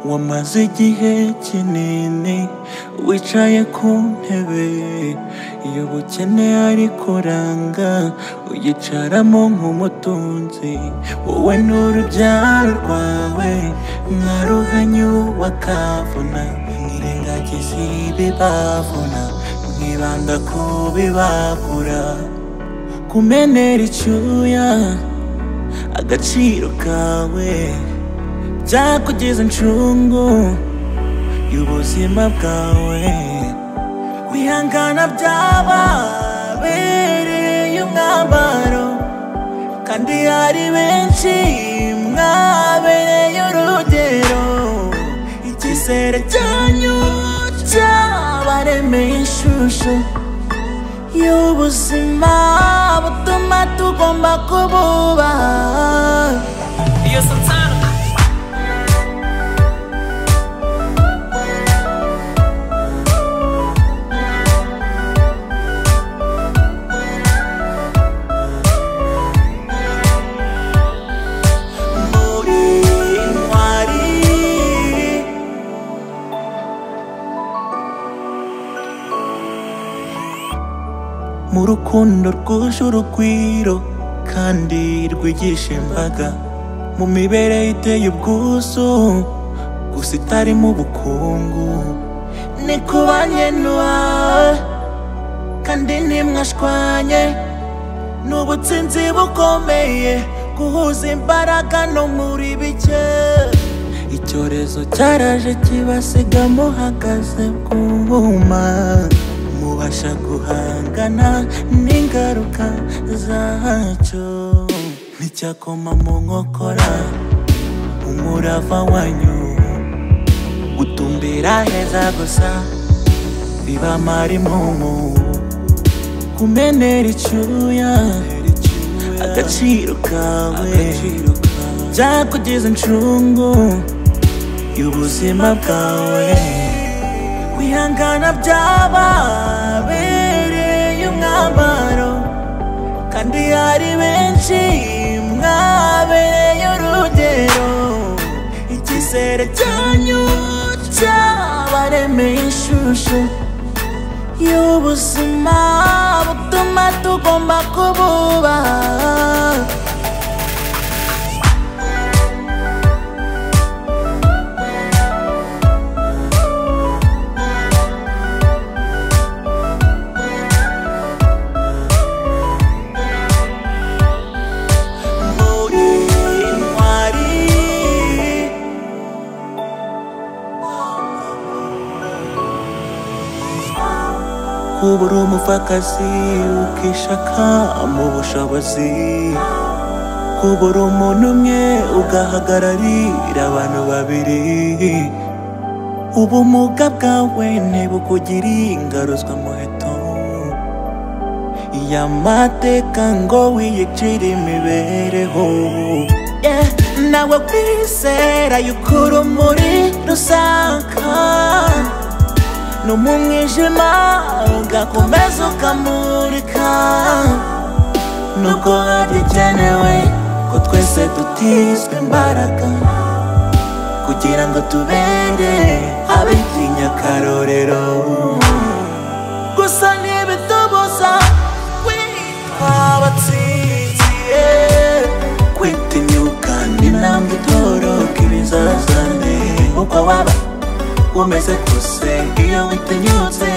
wamaze igihe kinini wicaye ku ntebe y'ubukene ariko ranga uyicaramo nk'umutunzi wowe n'urubyaro rwawe mwaruhanye uwakavuna mwirengagiza ibi bavuna mwibanda ku bibabura kumenera icyuya agaciro kawe byakugeza incungu y'ubuzima bwawe kwihangana byababereye umwambaro kandi hari benshi mwabereye urugero icyizere cyanyu cyabaremeye ishusho y'ubuzima butuma tugomba kububaha Yo Santana. muri intwari mu rukundo rwuje urugwiro kandi rwigisha imbaga mu mibereho iteye ubwuzu gusa itarimo ubukungu ni kubanye n'uwawe kandi ntimwashwanye ni ubutsinzi bukomeye guhuza imbaraga no muri bike icyorezo cyaraje kibasiga muhagaze ku nguma mubasha guhangana n'ingaruka zacyo nticyakoma mu nkokora umurava wanyu gutumbira heza gusa bibamara impumu kumenera icyuya agaciro kawe byakugeza incungu y'ubuzima bwawe kwihangana byababereye umwambaro kandi hari benshi mwabereye urugero icyizere cyanyu cyabaremeye ishusho y'ubuzima butuma tugomba kububaha muri intwari kuba uri umupfakazi ukishaka mu bushobozi kuba uri umuntu umwe ugahagararira abantu babiri ubumuga bwawe ntibukugire ingaruzwa muheto y'amateka ngo wiyicire imibereho Yeah, nawe kwizera yuko urumuri rusaka no mu mwijima ugakomeza ukamurika nuko hagikenewe ko twese dutizwa imbaraga kugira ngo tubere ab'inyakarorero gusa ntibitubuza kwitwa abatsinzi yeah. kwitinyuka ni intambwe itoroka ibizazane uko waba umeze kose iyo witinyutse